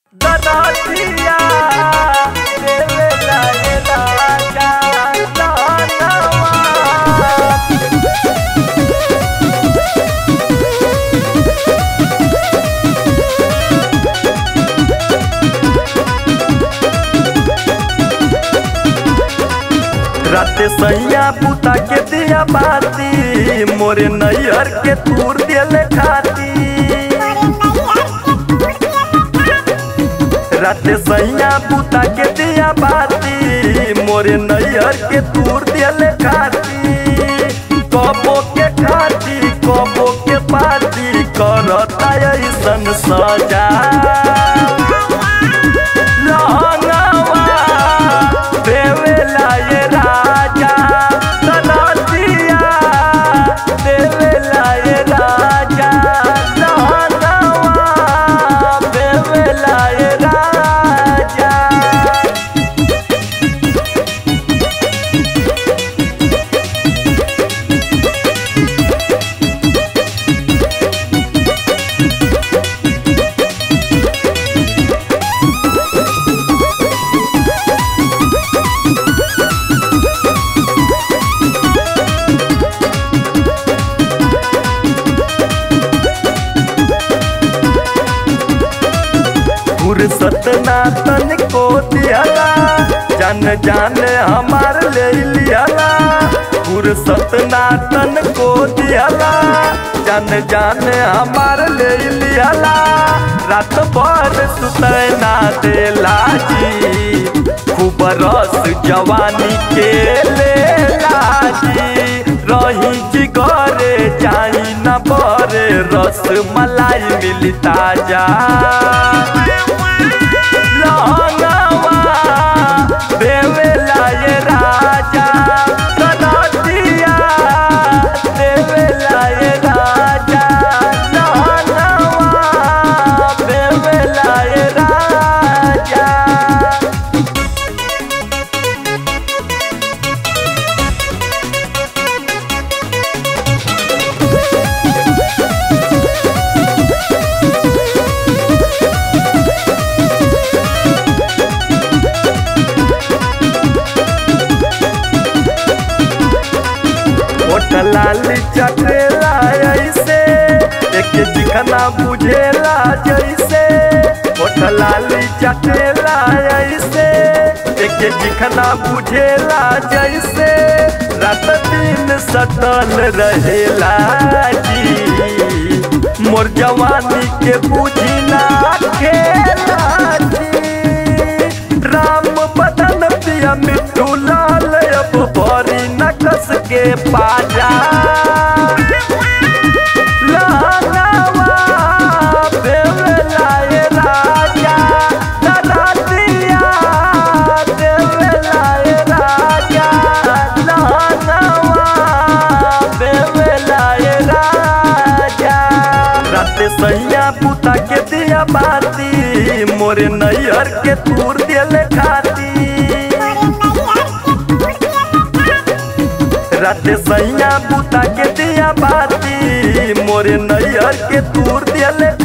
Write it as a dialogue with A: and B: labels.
A: दरदिया देवे लागेला जानवा राते सैया पुता के दिया बाती मोरे नैयर के तूर दिले खाती राते सैया पुता के दिया बाती मोरे नैयर के तूर दिले खाती कबो के खाती कबो के पाती करता ऐसन सजा लहंगावा देवेला ये राजा तनतिया देवेला ये राजा लहंगावा देवेला ये राजा फुर्सत ना तन को दियाला जन जान हमार ले लियाला फुर्सत ना तन को दियाला जन जान हमार ले लियाला रात भर सुतै ना देला जी खूब रस जवानी के लेला जी रही जिगरे जाई न बरे रस मलाई मिली ताजा लहंगावा देवेला ये राजा कनतिया देवेला ये राजा लहंगावा देवेला ये राजा ओठ लाली चटेला ऐसे एक चिकना बुझेला जैसे ओठ लाली चटेला ऐसे एक चिकना बुझेला जैसे रात दिन सटल रहेला जी मोर जवानी के बुझी ना खेला जी राम बदन पिया मिट्टू लाल अब भरी नकस के पाजा लहंगावा देवेला ये राजा दरदिया देवेला ये राजा लहंगावा देवेला ये राजा राते सैया पुता के दिया बाती मोरे नैयर के तूर दिले खाती राते सैया पुता के दिया बाती मोरे नैयर के तूर दिले